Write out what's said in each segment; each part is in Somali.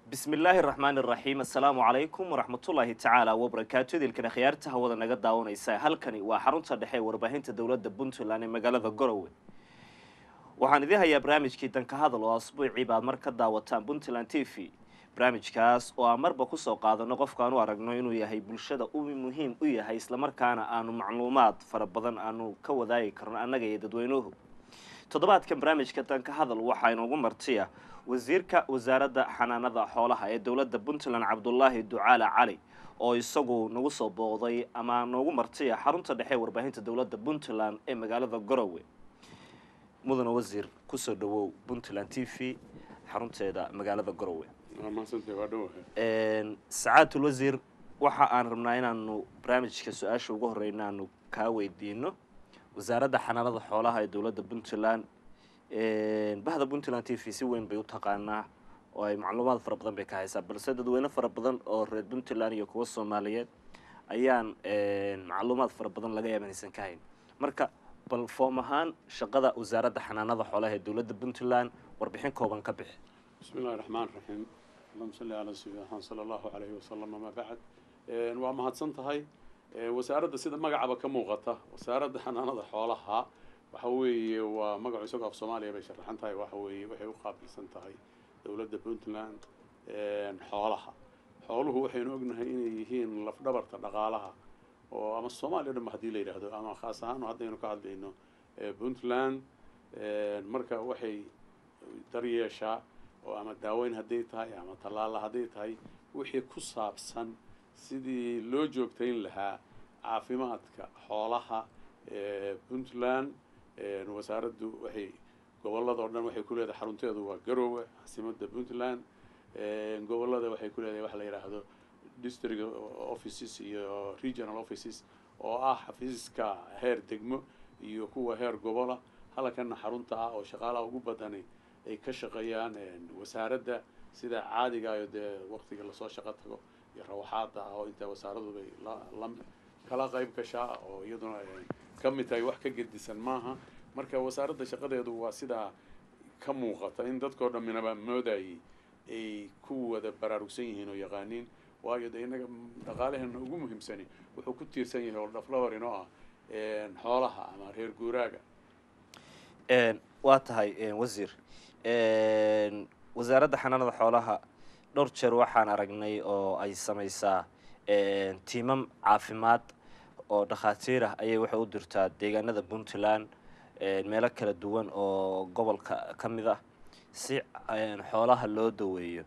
bismi illaahi araxmaani araxiim assalaamu calaykum waraxmatullaahi tacaala wabarakaatu idilkana khiyaarta hawada naga daawanaysa halkani waa xarunta dhexe ee warbaahinta dowladda puntland ee magaalada garowe waxaan idiin hayaa barnaamijkii danka hadal oo asbuucii baad mar ka daawataan puntland t v barnaamijkaas oo aan marba kusoo qaadano qofkaan u aragno inuu yahay bulshada u muhiim u yahay islamarkaana aanu macluumaad fara badan aanu ka wadaagi karno annaga iyo dadweynuhu toddobaadkan barnaamijka danka hadal waxaa inoogu martiya wasiirka wasaaradda xanaanada xoolaha ee dowladda puntland cabdulaahi ducaale cali oo isagu nagu soo booqday ama noogu martiya xarunta dhexe ee warbaahinta dowladda puntland ee magaalada garowe mudane wasiir kusoo dhawow puntland t v xarunteeda magaalada garowe sacaatul wasiir waxa aan rabnaa inaanu barnaamijka su-aasha ugu horeyna aanu kaa weydiino wasaaradda xanaanada xoolaha ee dowladda puntland bahda puntland t v si weyn bay u taqaanaa oo ay macluumaad fara badan bay ka haysaa balse dadweyne fara badan oo reer puntland iyo kuwa soomaaliyeed ayaan macluumaad fara badan laga yaaba inaysan ka hayn marka bal foom ahaan shaqada wasaaradda xanaanada xoolaha ee dowladda puntland warbixin kooban ka bixi bismi illahi raxmaan raxiim allahuma salli calaa sayidina maxamed sala allahu calayhi wasalam amaa bacd waa mahadsan tahay wasaaradda sida magacaba ka muuqata wasaaradda xanaanada xoolaha waxa weeye waa magacu isagoo af soomaaliya bay sharaxan tahay waxa weeye waxay u qaabilsan tahay dowladda puntland xoolaha xooluhu waxaynu ognahay inay yihiin lafdhabarta dhaqaalaha oo ama soomaaliya o dhan ba hadii la yidhaahdo ama khaas ahaan haddaynu ka hadlayno puntland marka waxay daryeeshaa oo ama daaweyn hadday tahay ama tallaala hadday tahay wixii ku saabsan sidii loo joogtayn lahaa caafimaadka xoolaha puntland wasaaraddu waxay gobolada oo dhan waxay ku leedahay xarunteedu waa garoowe caasimadda puntland gobolada waxay ku leedahay waxa la yidhaahdo district offices iyo regional offices oo ah xafiiska heer degmo iyo kuwa heer gobola halkana xarunta ah oo shaqaalaha ugu badani ay ka shaqeeyaan wasaaradda sida caadiga ayo dee waqtiga lasoo shaqo tago iyo rawaxaada ah oo intaa wasaaradu bay la kala qayb gashaa oo iyaduna ka mid tahay wax ka gedisan maaha marka wasaaradda shaqadeedu waa sidaa ka muuqata in dadkao dhamminaba moodayay ay ku wada baraarugsan yihiin oo yaqaaniin waayo de innaga dhaqaalaheena ugu muhiimsani wuxuu ku tiirsan yahay oo dhaflawar inoo ah xoolaha ama reer guuraaga waa tahay wasiir wasaaradda xanaanada xoolaha dhowr jeer waxaan aragnay oo ay samaysaa tiimam caafimaad oo dhakhaatiir ah ayay waxay u dirtaa deegaanada puntland meelo kala duwan oo gobolka ka mid ah si xoolaha loo daweeyo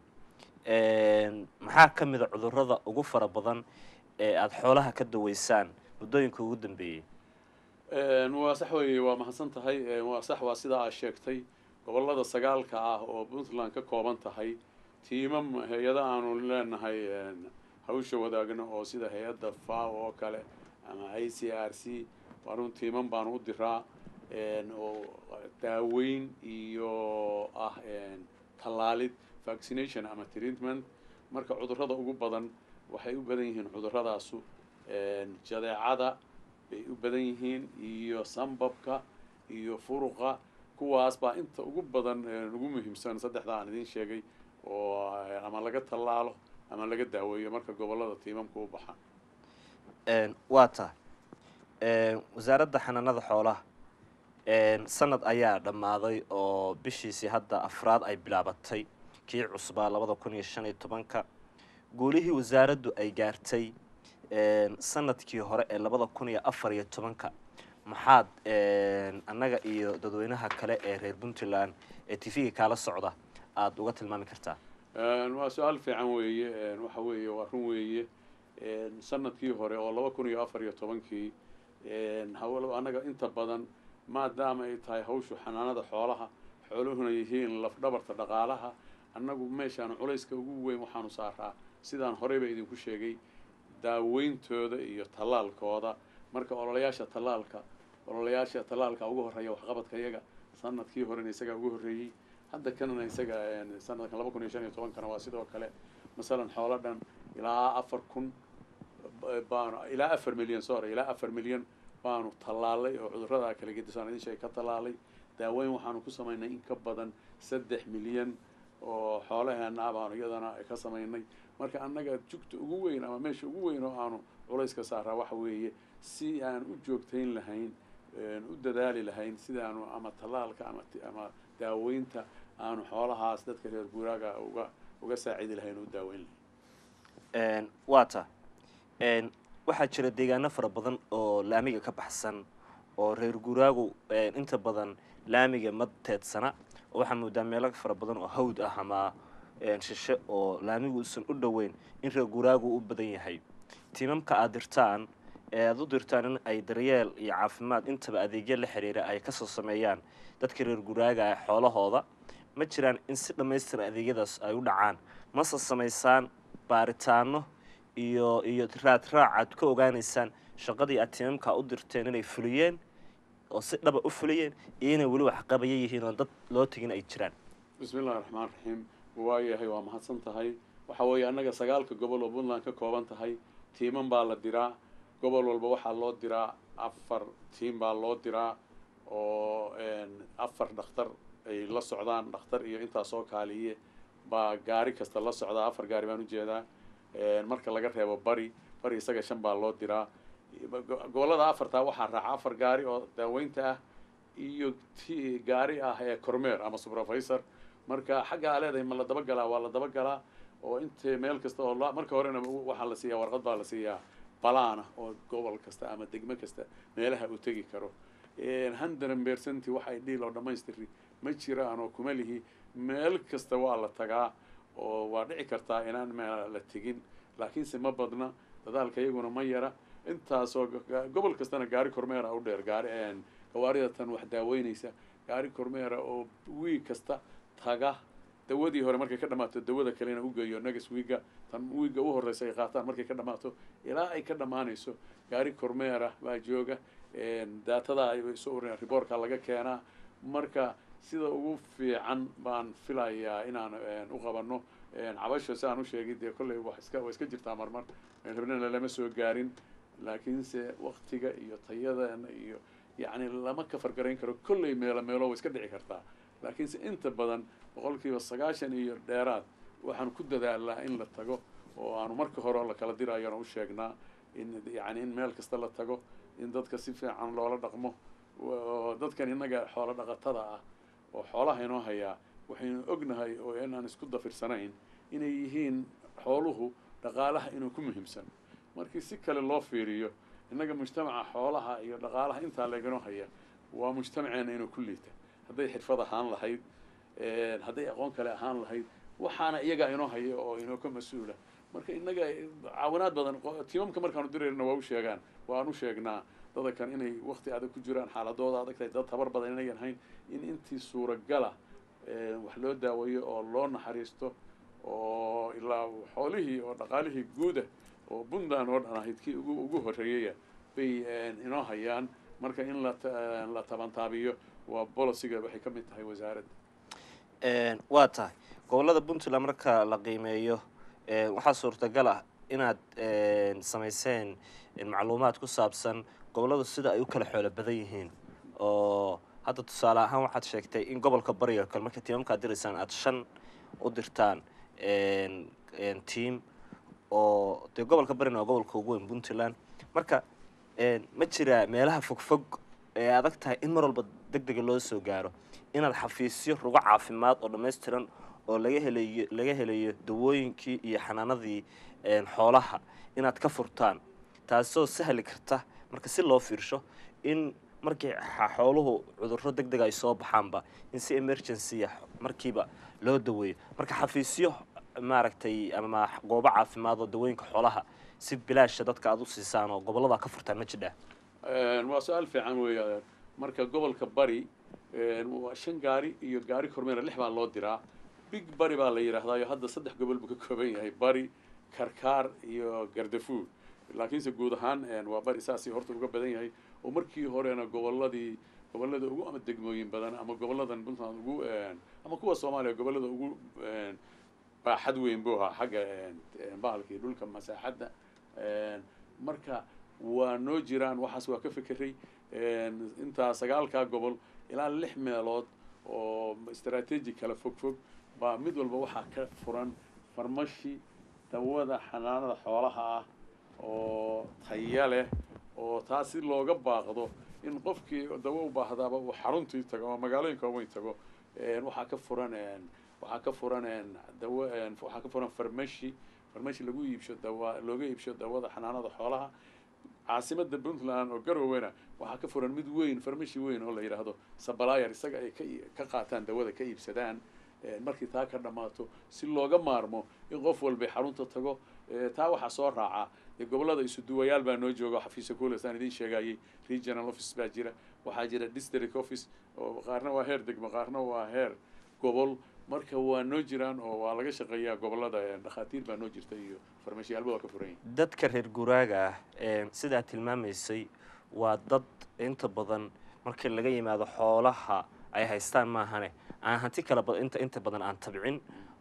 maxaa ka mid a cudurrada ugu fara badan ee aada xoolaha ka daweysaan muddooyinka ugu dambeeyey waa sax weeye waa mahadsan tahay waa sax waa sidaa aad sheegtay gobolada sagaalka ah oo puntland ka kooban tahay tiimam hay-ada aanu leenahay hawsha wadaagno oo sida hay-adda faw oo kale ama i c r c waarun tiimam baanu u diraa oo daaweyn iyo ah tallaalid vaccination ama treatment marka cudurrada ugu badan waxay u badan yihiin cudurradaasu jadeecada bay u badan yihiin iyo sambabka iyo furuqa kuwaas baa inta ugu badan ugu muhiimsan saddexda aan idiin sheegay oo ama laga tallaalo ama laga daaweeyo marka gobollada tiimamka u baxaan waa tahay wasaaradda xanaanada xoolaha sanad ayaa dhammaaday oo bishiisii hadda afraad ay bilaabatay kii cusbaa labada kun iyo shan iyo tobanka guulihii wasaaraddu ay gaartay sanadkii hore ee labada kun iyo afar iyo tobanka maxaad annaga iyo dadweynaha kale ee reer puntland ee t v-ga kaala socda aada uga tilmaami kartaa waa su-aal fiican weeye waxa weeye waa run weeye sanadkii hore oo laba kun iyo afar iyo tobankii hawl annaga inta badan maadaama ay tahay hawshu xanaanada xoolaha xooluhuna yihiin lafdhabarta dhaqaalaha annagu meeshaan culayska ugu weyn waxaanu saaraa sidaan horeyba idinku sheegay daaweyntooda iyo tallaalkooda marka ololayaasha tallaalka ololayaasha tallaalka ugu horreeya waxqabadka iyaga sanadkii horena isagaa ugu horreeyey hadda kanana isaga sanadkan laba kun iyo shan iyo tobankana waa sidoo kale masalan xoolo dhan ilaa afar kun baanu ilaa afar milyan sorry ilaa afar milyan baanu tallaalay oo cudurrada kala gedisaan idin sheeg ka tallaalay daaweyn waxaanu ku samaynay in ka badan saddex milyan oo xoolaheena ah baanu iyadana ka samaynay marka annaga jugta ugu weyn ama meesha ugu weyn oo aanu culayska saaraa waxa weeye si aan u joogtayn lahayn u dadaali lahayn sidaanu ama tallaalka ama ama daaweynta aanu xoolahaas dadka reer guuraaga uga uga saacidi lahayn oo u daaweyn lahayn waa ta waxaa jira deegaano fara badan oo laamiga ka baxsan oo reer guuraagu inta badan laamiga ma teedsana oo waxaa moodaa meelo fara badan oo hawd ah ama shishe oo laamigu uusan u dhoweyn in reer guuraagu u badan yahay tiimamka aad dirtaan ee aada u dirtaan in ay daryeel iyo caafimaad intaba adeegyo la xiriira ay kasoo sameeyaan dadka reer guuraaga ah xoolahooda ma jiraan in si dhammaystiran adeegyadaas ay u dhacaan mase samaysaan baaritaano iyo iyo raad raac aad ka ogaanaysaan shaqadii aad tiimamka u dirteen inay fuliyeen oo si dhaba u fuliyeen iyo inay weli waxqabaya yihiin oo dad loo tegin ay jiraan bismi illahi raxmaan raxiim waayahay waa mahadsan tahay waxa weeye annaga sagaalka gobol oo puntland ka kooban tahay tiiman baa la diraa gobol walba waxaa loo diraa afar tiim baa loo diraa oo afar dhakhtar ay la socdaan dhakhtar iyo intaasoo kaaliye baa gaari kasta la socdaa afar gaari baan ujeedaa marka laga reebo bari bari isaga shan baa loo diraa gobollada afartaa waxaa raaca afar gaari oo daaweynta ah iyo t gaari ah ee cormeer ama supervisor marka xagga aa leedahay ma la dabagalaa waa la dabagalaa oo int meel kasta oo marka horena waxaa la siiyaa warqad baa la siiyaa balaana oo gobol kasta ama degmo kasta meelaha uu tegi karo hundred percent waxay dhiil oo dhammaystiri ma jiraan oo kuma lihi meel kasta waa la tagaa oo waa dhici kartaa inaan meel la tegin laakiinse ma badna dadaalka iyaguna ma yara intaasoo gobol kastana gaari cormeera u dheer gaari gawaarida tan wax daaweynaysa gaari cormeera oo wiig kasta taga dawadii hore markay ka dhamaato dawada kalena u geeyo next wiiga tan wiiga u horreysa ay qaataan markay ka dhamaato ilaa ay ka dhammaanayso gaari cormeera baa jooga daatada ay soo urina riboorka laga keenaa marka sida ugu fiican baan filayaa inaan u qabano cabasho si aan u sheegay dee kolley wa iska waa iska jirtaa marmar hebnana lama soo gaarin laakiinse waktiga iyo tayadana iyo yacni lama kafargarayn karo kolley meelo meelo way iska dhici kartaa laakiinse inta badan boqolkiiba sagaashan iyo dheeraad waxaan ku dadaalnaa in la tago oo aanu marka hore la kala dirayona u sheegnaa in yacni in meel kasta la tago in dadka si fiican loola dhaqmo dadkan innaga xoolo dhaqatada ah oo xoolaha inoo hayaa waxaynu ognahay oo inaan isku dafirsanayn inay yihiin xooluhu dhaqaalaha inuu ku muhiimsan markii si kale loo fiiriyo innaga mujtamaca xoolaha iyo dhaqaalaha intaa laganoo haya waa mujtamaceena inuu ku liita hadday xirfad ahaan lahayd hadday aqoon kale ahaan lahayd waxaana iyagaa inoo haya oo inoo ka mas-uula marka innaga caawinaad badan tiimamka markaanu dirayna waa u sheegaan waan u sheegnaa dadakan inay wakti adag ku jiraan xaaladooda adag tahay dad tabar badan inayan hayn in intii suuragala wax loo daaweeyo oo loo naxariisto oo ilaa xoolihii oo dhaqaalihii guuda oo puntland oo dhan ahayd kii ugu ugu horreeyaya bay inoo hayaan marka in la la tabantaabiyo waa boliciga waxay ka mid tahay wasaaradda waa tahay gobollada puntland marka la qiimeeyo waxaa suurtagal ah inaad samayseen macluumaad ku saabsan gobolladu sida ay u kala xoolo badan yihiin oo hadda tusaale ahaan waxaad sheegtay in gobolka bari oo kale marka tiimamkaad diraysaan aada shan u dirtaan tiam oo dee gobolka barina waa gobolka ugu weyn puntland marka ma jiraa meelaha fogfog ee adag tahay in mar walba deg dega loo soo gaaro inaad xafiisyo rugo caafimaad oo dhammaystiran oo laga helayo laga helayo dawooyinkii iyo xanaanadii xoolaha inaad ka furtaan taasoo sahli karta marka si loo fiirsho in markii xooluhu cudurro deg dega ay soo baxaanba in si emergency ah markiiba loo daweeyo marka xafiisyo maaragtay ama goobo caafimaad oo dawooyinka xoolaha si bilaasha dadka aada u siisaan oo gobollada ka furtaan ma jidhaa waa su-aal fiican weeya marka gobolka bari waa shan gaari iyo gaari kormeera lix baa loo diraa big bari baa la yidhaahdayo hadda saddex gobol buu ka kooban yahay bari karkaar iyo gardafuur laakiinse guud ahaan waa bari saasii horta uga badan yahay oo markii horena gobolladii gobollada ugu ama degmooyin badan ama gobolladan puntland ugu ama kuwa soomaaliya gobollada ugu baaxad weyn buu ahaa xagga bahalkii dhulka masaaxadda marka waa noo jiraan waxaas waa ka fekeray intaa sagaalkaa gobol ilaa lix meelood oo istaraatiiji kala fog fog baa mid walba waxaa ka furan farmashi dawada xanaanada xoolaha ah oo taya leh oo taas si looga baaqdo in qofkii dawo u baahdaaba uu xaruntii tago ama magaalooyinka waaweyn tago waxaa ka furan waxaa ka furan dawo waxaa ka furan farmashi farmashi lagu iibsho dawa looga iibsho dawada xanaanada xoolaha caasimada puntland oo garowena waxaa ka furan mid weyn farmashi weyn oo la yidhaahdo sabalayer isaga ay ka ka qaataan dawada ka iibsadaan markii taa ka dhammaato si looga maarmo in qof walba xarunta tago taa waxaa soo raaca dee gobollada isuduwayaal baa noo jooga xafiisa kules aan idiin sheegayay regional office baa jira waxaa jira district office oo qaarna waa heer degmo qaarna waa heer gobol marka waa noo jiraan oo waa laga shaqeeyaa gobollada dhakhaatiir baa noo jirta iyo farmashiyaalba waa ka furan yihin dadka reer guraaga ah sidaa tilmaamaysay waa dad inta badan markii laga yimaado xoolaha ay haystaan maahane aan hanti kala inta inta badan aan tabcin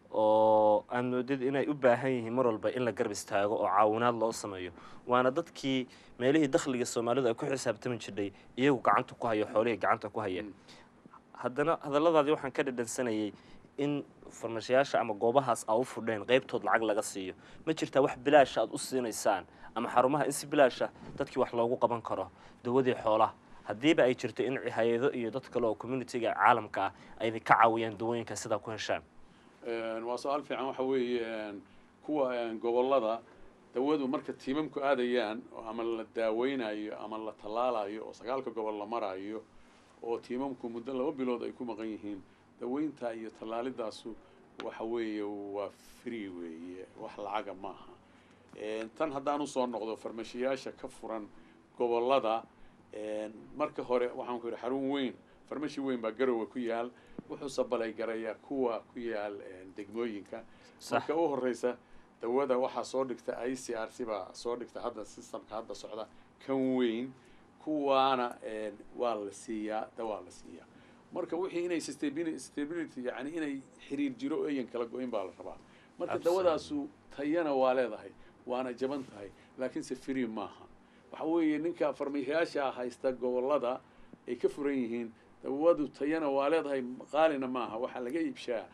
oo aan moodid inay u baahan yihiin mar walba in la garab istaago oo caawinaad loo sameeyo waana dadkii meelihii dakhliga soomaalidu ay ku xisaabtami jirdhay iyagu gacanta ku hayo xoolihii gacanta ku haya haddana hadalladaadii waxaan ka dhadhansanayay in farmashayaasha ama goobahaas aa u fudheen qaybtood lacag laga siiyo ma jirtaa wax bilaasha aad u siinaysaan ama xarumaha in si bilaasha dadkii wax loogu qaban karo dawadii xoolaha haddiiba ay jirto in hay-ado iyo dad kale oo communitiga caalamka ah ay ka caawiyaan dawooyinka sidaa ku heshaan waa su-aal fiican waxa weeye kuwa gobollada dawadu marka tiimamku aadayaan ama la daaweynayo ama la tallaalayo oo sagaalka gobol la marayo oo tiimamku muddo laba bilood ay ku maqan yihiin daweynta iyo tallaalidaasu waxa weeye waa free weeye wax lacaga maaha tan haddaan usoo noqdo farmashiyaasha ka furan gobollada marka hore waxaan ku yidhi xarun weyn farmashi weyn baa garowe ku yaal wuxuu sabalay garayaa kuwa ku yaal degmooyinka marka u horeysa dawada waxaa soo dhigta i c r c baa soo dhigta hadda systemka hadda socda kan weyn kuwaana waa la siiyaa dawaa la siiyaa marka wixii inay stability yani inay xiriir jiro eyan kala go-in baa la rabaa marka dawadaasu tayana waa leedahay waana jaban tahay laakiinse free maaha waxa weeye ninka farmashayaasha haysta gobollada ay ka furan yihiin dawadu tayana waa leedahay qaalina maaha waxaa laga iibshaa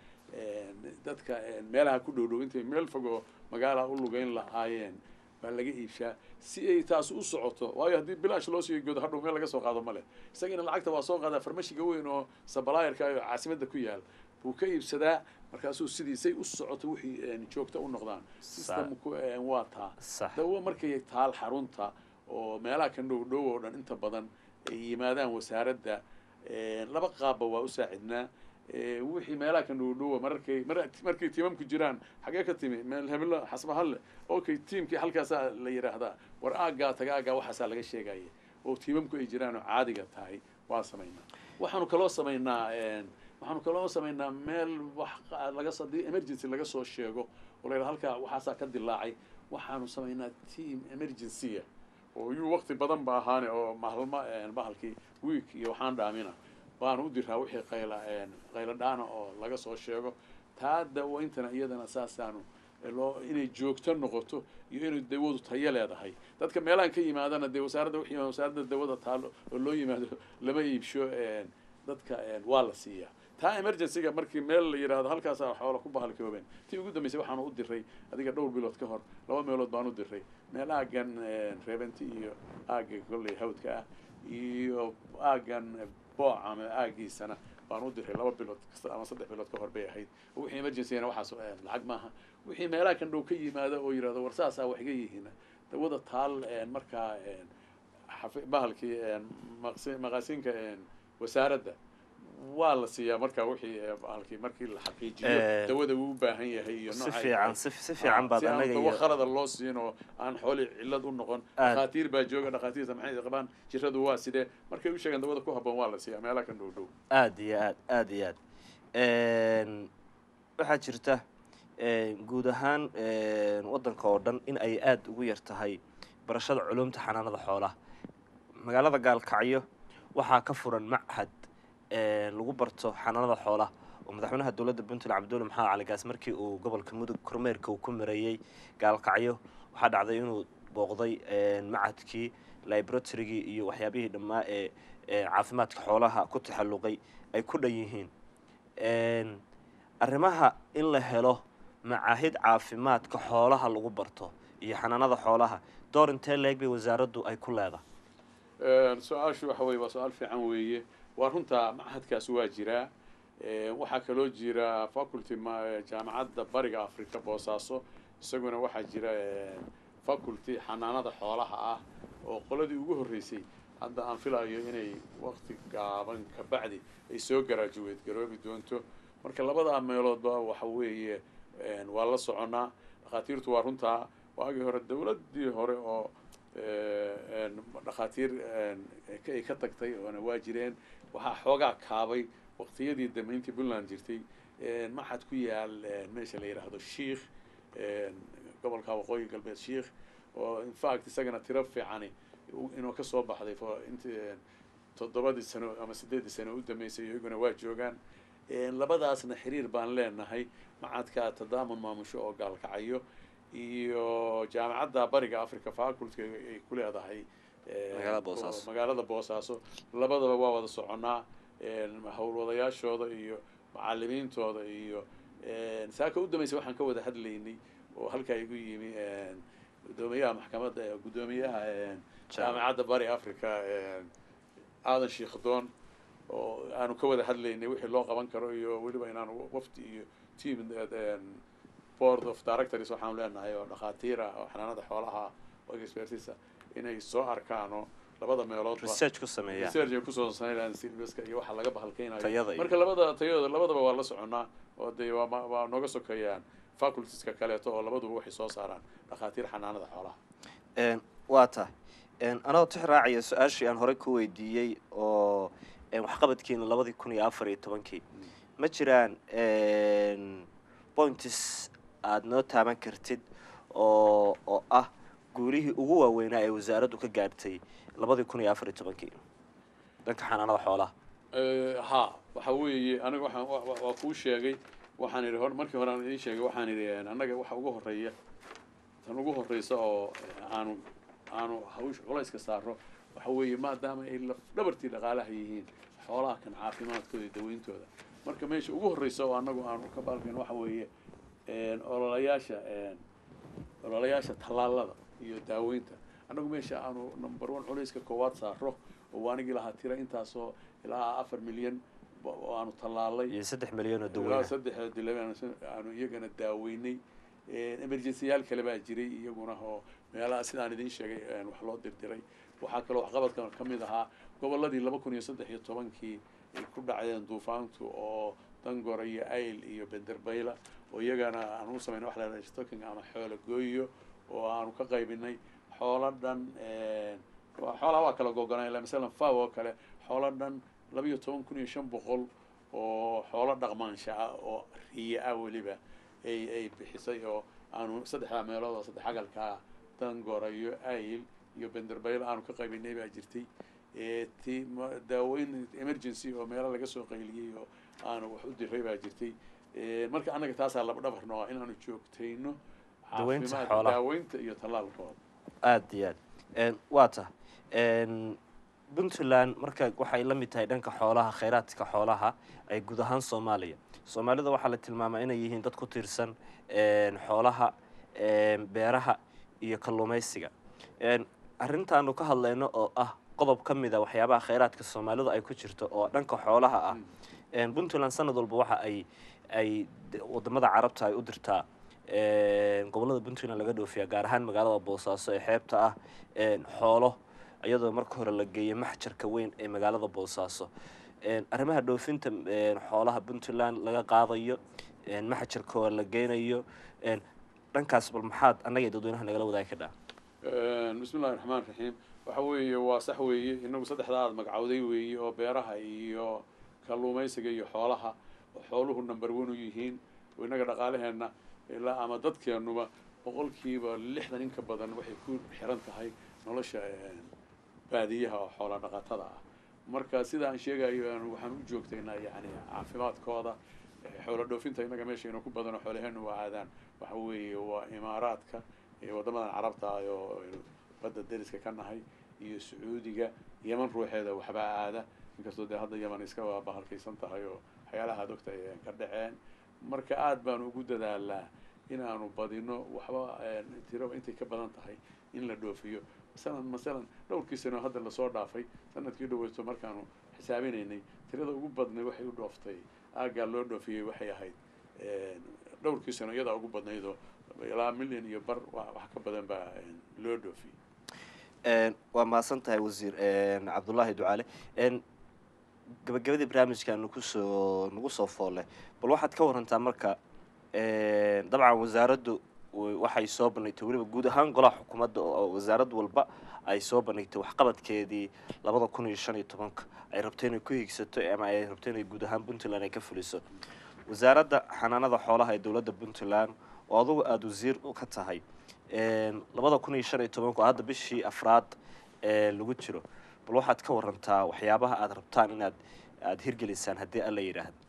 dadka meelaha ku dhow dhow intay meel fogoo magaala u lugeyn lahaayeen baa laga iibshaa si ay taas u socoto waayo haddii bilaash loo siiyo goodo hadhow meel laga soo qaado male isagina lacagta waa soo qaadaa farmashiga weyn oo sabalaayarka oo caasimadda ku yaal buu ka iibsadaa markaasuu sidiisay u socoto wixii joogto u noqdaan systemku waa taa dawo markay taal xarunta oo meelaha kan dhow dhow oo dhan inta badan ay yimaadaan wasaaradda laba qaabba waa u saacidnaa wixii meelaha kan dhow dhowa mararkay markay tiimamku jiraan xagee ka timi meel heblo xasbahalle okay tiimkii halkaasaa la yidhaahdaa war aaggaa taga aaggaa waxaasaa laga sheegaya oo tiimamku ay jiraan oo caadiga tahay waa samaynaa waxaanu kaloo samaynaa waxaanu kaloo samaynaa meel wax laga hadii emergency laga soo sheego oo la yidhahdo halkaa waxaasaa ka dilaacay waxaanu samaynaa team emergencya oo yuu waqti badan ba ahaane oo mahalma bahalkii week iyo waxaan dhaamina baanu u diraa wixii qayla qaylo dhaana oo laga soo sheego taa dawayntana iyadana saasaanu loo inay joogto noqoto iyo inay dawadu tayo leedahay dadka meelahan ka yimaadana dee wasaaradda wixii wasaaradda dawada taalo oo loo yimaado lama iibsho dadka waa la siiyaa taa emergencyga markii meel la yidhaahdo halkaasaa xoola ku bahalkoobeen tii ugu dambeysay waxaanu u diray adiga dhowr bilood ka hor laba meelood baan u diray meel aaggan reebenti iyo aagga kolley hawdka ah iyo aaggan booc ama aaggiisana baan u diray laba bilood kasta ama saddex bilood ka hor bay ahayd wixii emergencygana waxaas lacag maaha wixii meelaha kan dhow ka yimaada oo yidhahdo war saasaa wax iga yihiin dawada taal markaa bahalkii maqasinka wasaaradda waa la siiyaa markaa wixii bahalkii markii la xaqiijiyo dawada uu u baahan yahay iyo si fiican si si fiican baad anaga dawo iyo khalada loo siin oo aan xooli cillad u noqon dhakhaatiir baa jooga dhakhaatiirta maxay qabaan jiradu waa sidee markay u sheegaan dawada ku habboon waa la siiyaa meelaha kan dhow dhow aada iyo aad aada iyo aad waxaa jirta guud ahaan waddanka oo dhan in ay aada ugu yar tahay barashada culumta xanaanada xoolaha magaalada gaalkacyo waxaa ka furan machad lagu barto xanaanada xoolaha oo madaxweynaha dowladda puntland cabdulle maxamed cali gaas markii uu gobolka mudug kormeerka uu ku mareeyey gaalkacyo waxaa dhacday inuu booqday machadkii libratorygii iyo waxyaabihii dhammaa ee caafimaadka xoolaha ku taxalluqay ay ku dhan yihiin arrimaha in la helo macaahid caafimaadka xoolaha lagu barto iyo xanaanada xoolaha door intee leeg bay wasaaraddu ay ku leedahay su-aashu waxa weye waa su-aal fiican weeye waa runtaa machadkaas waa jiraa waxaa kaloo jira faculty jaamacadda bariga africa boosaaso isaguna waxaa jira faculty xanaanada xoolaha ah oo qoladii ugu horreysay hadda aan filayo inay wakti gaaban ka bacdi ay soo garaajuweed garoobi doonto marka labadaa meeloodba waxa weeye waa la soconaa dhakhaatiirtu waa runtaa waagii hore dawladdii hore oo dhakhaatiir ay ka tagtay oona waa jireen waxaa xoogaa kaabay waqtiyadii dambe intii puntland jirtay maxad ku yaal meesha la yidhaahdo shiikh gobolka waqooyi galbeed shiikh oo infact isagana tiro fiicani inuu kasoo baxday int toddobadii sano ama sideeddii sano u dambeysay iyaguna waa joogaan labadaasna xiriir baan leenahay macadka tadaamun maamusho oo gaalkacayo iyo jaamacadda bariga africa faculty ay ku leedahay magaalada boosaaso labadaba waa wada soconaa howlwadayaashooda iyo macalimiintooda iyo saaka u dambaysa waxaan ka wada hadlaynay oo halkaa igu yimi guddoomiyaha maxkamadda guddoomiyaha jaamacadda bari africa aadan sheikdoon oo aanu ka wada hadlaynay wixii loo qaban karo iyo weliba inaanu wafdi iyo team board of directors waxaanu leenahay oo dhakhaatiir ah oo xanaanada xoolaha oo expertisa inay soo arkaano labada meeloodba research ku sameeyaan research ay kusoo sameeyaan silveska iyo waxa laga bahalkeynayo Tayada iyo- marka labada tayada labadaba waa la soconaa oo dee waa ma- waa nooga sokeeyaan facultieska kaleeto oo labaduba waxay soo saaraan dhakhaatiir xanaanada xoolaha Een, waa tahay Een, anoo tix raacaya su-aashii aan horey ku weydiiyey oo een, waxqabadkiina labadii kun iyo afar iyo tobankii ma jiraan een, points aada noo taaban kartid oo oo ah guulihii ugu waaweynaa ee wasaaraddu ka gaartay labadii kun iyo afar iyo tobankii dhanka xanaanada xoolaha Eh, ha waxa weeye aniga waxaan wa- wa- waa kuu sheegay waxaan idhi hor markii hore aan idiin sheegay waxaan idhi eh, annaga waxa ugu horeeya tan ugu horeysa oo eh, aanu aanu hawsh culayska saaro waxa weeye maadaama ay laf dhabartii dhaqaalaha yihiin xoolaha kan caafimaadkooda iyo daweyntooda marka meesha ugu horeysa oo annagu aanu ka baalkayn waxa weeye eh, ololayaasha eh, ololayaasha tallaalada iyo daaweynta annagu meesha aanu number one culayska koowaad saaro oo anigii lahaa tira intaasoo ilaa afar milyan ba- oo aanu tallaalay iyo saddex milyan oo ilaa daweyna saddex dilaba aanu iyagana daaweynay emergencyyaal kale baa jiray iyaguna oo meelaha sidaan idiin sheegay een, wax loo dirdiray waxaa kaloo waxqabadkan ka mid ahaa gobolladii laba kun iyo saddex iyo tobankii ay ku dhacdeen duufaantu oo dangora iyo ayl iyo benderbayla oo iyagana aan u sameynay wax la yidhahdo stocking ama xoolo gooyo oo aanu ka qaybinay xoolo dhan een, waa- xoolaha waa kala gogonay ilaa masalan faw oo kale xoolo dhan laba iyo toban kun iyo shan boqol oo xoolo dhaqmaansha ah oo riya ah weliba ay ay bixisay oo aanu saddexdaa meelood oo saddex agalkaa dangora iyo ayl iyo benderbayl aanu ka qaybinay baa jirtay ee ti ma- daaweyn emergency oo meelo laga soo qayliyey oo aanu wax u diray baa jirtay Ee, marka annaga taasaa laba dhabarno ah inaanu joogtayno Daweynta caafimaad- xoolaha. daaweynta iyo tallaalkooda aada iyo aad Een, waa tah Een, puntland marka waxay la mid tahay dhanka xoolaha kheyraadka xoolaha ay guud ahaan soomaaliya soomaalida waxaa la tilmaamaa inay yihiin dad ku tiirsan een, xoolaha een, beeraha iyo kalluumaysiga Een, arrintaanu ka hadlayno oo ah qodob ka mid a waxyaabaha kheyraadka soomaalidu ay ku jirto oo dhanka xoolaha ah Een, puntland sanad walba waxa ay ay d- wadamada carabta ay u dirtaa een, gobolada puntland laga dhoofiya gaar ahaan magaalada boosaaso ee xeebta ah een, xoolo iyadoo marka hore la geeyay maxjarka weyn ee magaalada boosaaso Een, arrimaha dhoofinta een, xoolaha puntland laga qaadayo een, maxjarkoo la geynayo een, dhankaas bal maxaad annaga iyo dadweynaha nagala wadaagi kadhaa bismi illahi raxmaan raxiim waxa weeye waa sax weeye inagu saddexdaa aad magacowday weeye oo beeraha iyo kalluumaysiga iyo xoolaha oo xooluhu number one u yihiin oo innaga dhaqaalaheenna ilaa ama dadkeennuba boqolkiiba lixdan in ka badan waxay ku xiran tahay nolosha een, baadiyaha oo xoola dhaqatada ah marka sida aan sheegayo aan- waxaan u joogtaynaa yani caafimaadkooda eh, xoolo dhoofinta innaga meeshayna ku badan oo xoolaheenu waa aadaan waxa weeye waa imaaraadka iyo waddamadan carabta ah oo aynu badda deriska ka nahay iyo sacuudiga yeman ruuxeeda waxbaa aada inkastoo dee hadda yeman iska waa bahalkaysan tahay oo waxyaalaha aad ogtahay ay ka dhaceen marka aad baanu ugu dadaalaa inaanu badino waxba tiro intay ka badan tahay in la dhoofiyo masalan masalan dhowrkii sano hadda lasoo dhaafay sanadkii dhaweysto markaanu xisaabinaynay tirada ugu badnay waxay u dhooftay aaggaa loo dhoofiyey waxay ahayd dhowrkii sano iyadaa ugu badnaydoo ilaa milyan iyo bar wax ka badan baa loo dhoofiyey waa mahadsan tahay wasiir cabdullaahi ducaale gabagabadii barnaamijka nagu soo nagu soo foolle bal waxaad ka warantaa marka dabcan wasaaraddu waxay soo bandhigtay weliba guud ahaan golaha xukuumadda oo wasaarad walba ay soo bandhigtay waxqabadkeedii labada kun iyo shan iyo tobanka ay rabto inay ku higsato ama ay rabto inay guud ahaan puntland ay ka fuliso wasaaradda xanaanada xoolaha ee dowladda puntland oo adugu aada wasiir ka tahay labada kun iyo shan iyo tobanka oo hadda bishii afraad lagu jiro bal waxaad ka warantaa waxyaabaha aada rabtaan inaad aada hirgelisaan haddii alla yidhaahdo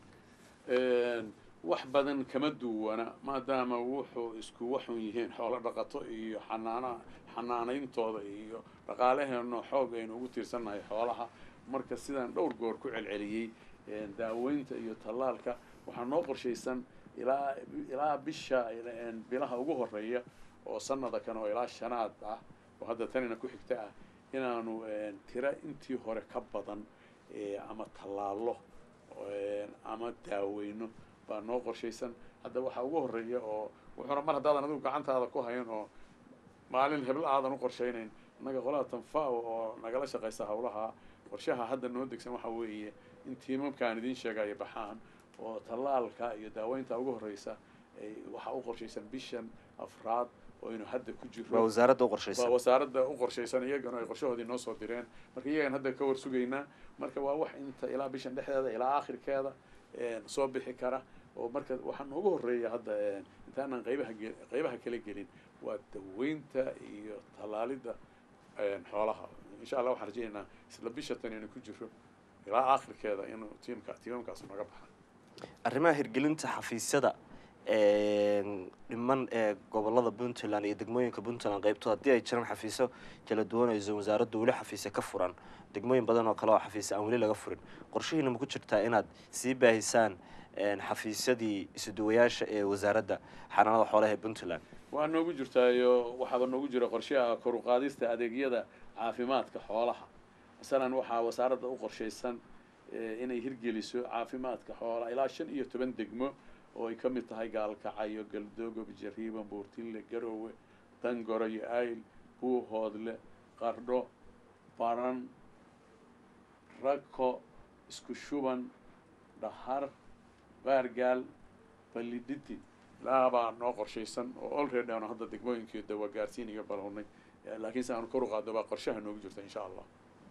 wax badan kama duwana maadaama wuxuu isku waxun yihiin xoolo dhaqato iyo xanaana xanaanayntooda iyo dhaqaalaheeno xoog aynu ugu tiirsannahay xoolaha marka sidaan dhowr goor ku celceliyey daaweynta iyo tallaalka waxaa noo qorshaysan ilaa ilaa bisha bilaha ugu horeeya oo sanada kan oo ilaa shanaad ah oo hadda tanina ku xigta ah inaanu tira intii hore ka badan ama tallaalo ama daaweyno baa noo qorshaysan hadda waxaa ugu horeeya oo wuxuuna mar haddaadan adigu gacantaada ku hayn oo maalin heblo aadan u qorshaynayn innaga qolada tanfao oo nagala shaqaysa hawlaha qorshaha hadda noo degsan waxa weeye in tiimamkaan idiin sheegayo baxaan oo tallaalka iyo daaweynta ugu horeysa waxaa u qorshaysan bishan afraad oo aynu hadda ku waa jiro wasaaradda u waa qorshaysan wasaaradda u qorshaysan iyagana ay qorshahoodii noo soo direen marka iyagan hadda ka war sugaynaa marka waa wax inta ilaa bishan dhexdeeda ilaa aakhirkeeda soo bixi kara oo marka waxaa noogu horeeya hadda intaanan qaybaha ge- qaybaha kala gelin waa daweynta iyo tallaalidda xoolaha insha allah waxaan rajaynaynaa isla bisha tan inuu ku jiro ilaa aakhirkeeda inuu tiimka tiimamkaas naga baxa arrimaha hirgelinta xafiisyada dhiman ee gobolada puntland iyo degmooyinka puntland qaybtood haddii ay jiraan xafiisyo kala duwanayso wasaaraddu weli xafiisya ka furan degmooyin badan oo kale oo xafiisya aan weli laga furin qorshihiina ma ku jirtaa inaad sii baahisaan xafiisyadii isuduwayaasha ee wasaaradda xanaanada xoolaha ee puntland waa noogu jirtaayo waxaaba noogu jira qorshaha kor u qaadista adeegyada caafimaadka xoolaha masalan waxaa wasaaradda u qorshaysan eh, inay hirgeliso caafimaadka xoolaha ilaa shan iyo toban degmo oo ay ka mid tahay gaalkacyo galdogo bijariiban buurtille garoowe dangoro iyo ayl buuhoodle qardho baran rako isku shuban dhahar baargaal ballidhidi laabaa noo qorshaysan oo olready aanu hadda degmooyinkii dawa gaarsiin iyo balownay laakiin se aanu kor u qaadno baa qorshaha noogu jirta insha allah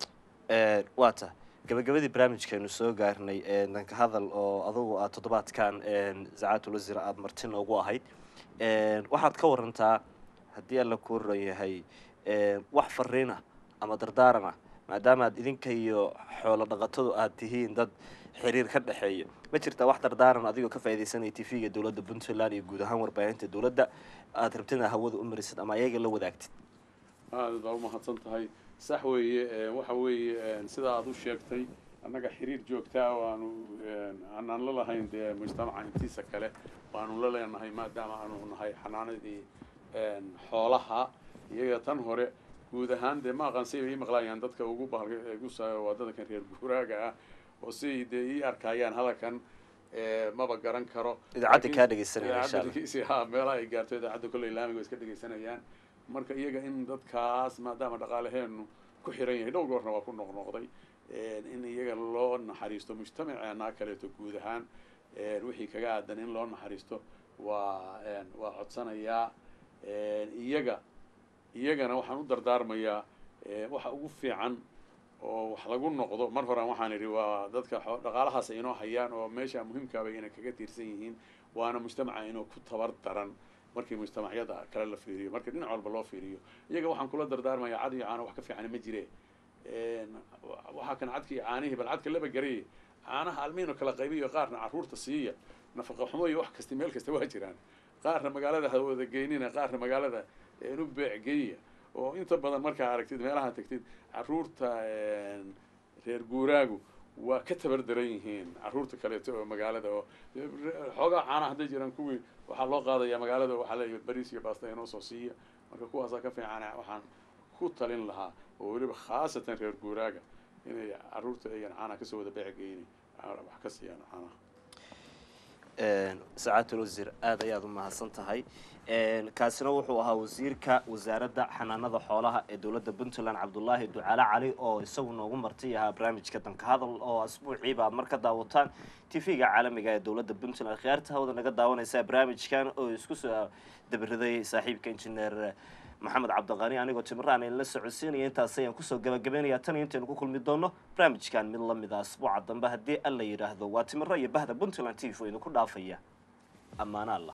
waa ta gabagabadii barnaamijkeenu soo gaarnay danka hadal oo adugu aad toddobaadkan sacaatul wasiir aada marti noogu ahayd waxaad ka warantaa haddii alla ku oran yahay wax fariin ah ama dardaaran ah maadaama aad idinka iyo xoolo dhaqatadu aad tihiin dad xiriir ka dhexeeya ma jirtaa wax dardaaran adigoo ka faaidaysanaya t v-ga dowladda puntland iyo guud ahaan warbaahinta dowladda aada rabtid inaad hawada u marisid ama ayaga la wadaagtid aada baa umahadsan tahay sax weeye eh, waxa weeye eh, sida aada u sheegtay annaga xiriir joogtaa oo aanu eh, aanaan la lahayn dee mujtamaca intiisa kale baanu la leenahay maadaama aanu nahay xanaanadii eh, xoolaha iyaga tan hore guud ahaan dee ma aqaan say ii maqlaayaan dadka ugu bahalka igu sa waa dadkan reer guuraaga ah oo siay dee ii arkayaan hadalkan eh, maba garan karo idaacadda Laakiin- kaa dhegeysanaya insha idaacadda allah dhegeysi- ha meelaha ay gaarto idaacadda kolley laamiga way iska dhegeysanayaan marka iyaga in dadkaas maadaama dhaqaalaheenu ku xiran yahay dhowr goorna waa ku noqnoqday in iyaga loo naxariisto mujtamaceena kaleeto guud ahaan wixii kaga aadan in loo naxariisto waa waa codsanayaa iyaga iyagana waxaan u dardaarmayaa waxa ugu fiican oo wax lagu noqdo mar horan waxaan idhi waa dadka xo- dhaqaalahaas ay inoo hayaan oo meesha muhiimkaaba inay kaga tiirsan yihiin waana mujtamaca inuu ku tabar daran markii mujtamacyada kale la fiiriyo markii dhinac walba loo fiiriyo iyaga waxaan kula dardaarmayaa cad iyo caano wax ka fiican ma jire waxaa kan cadka iyo caanihii bal cadka laba garay caanaha almiino kala qaybiyo qaarna carruurta siiya nafaqa xumo iyo wax kasta meel kasta waa jiraan qaarna magaalada ha wada geynina qaarna magaalada u beec geeya oo inta badan markaa aragtid meelaha tagtid carruurta reer guuraagu waa ka tabar daran yihiin caruurta kaleeto oo magaalada oo xoogaa caana hadday jiraan kuwii waxaa loo qaadayaa magaalada waxaa leeyahay bariis iyo baasta inoo soo siiya marka kuwaasaa ka fiican waxaan ku talin lahaa oo weliba khaasatan reer guuraaga inay caruurta ayan caanaha kasoo wada beec geyni wax ka siiyaan caanaha sacaatul wasiir aada ayaad u mahadsan tahay kaasina wuxuu ahaa wasiirka wasaaradda xanaanada xoolaha ee dowladda puntland cabdulaahi ducaale cali oo isagu noogu marti ahaa barnaamijka danka hadal oo asbuuciiba aad mar ka daawataan tv-ga caalamiga ee dowladda puntland khiyaarta hawada naga daawanaysa barnaamijkan oo isku soo dabiriday saaxiibka injineer maxamed cabdiqani anigoo timiraan in la socodsiinaya intaas ayaan kusoo gabagabeynaya tan iyo intaynu ku kulmi doono barnaamijkan mid lamid a asbuuca dambe haddii alla yidhaahdo waa timiro iyo bahda puntland t v oo idinku dhaafaya ammaana alla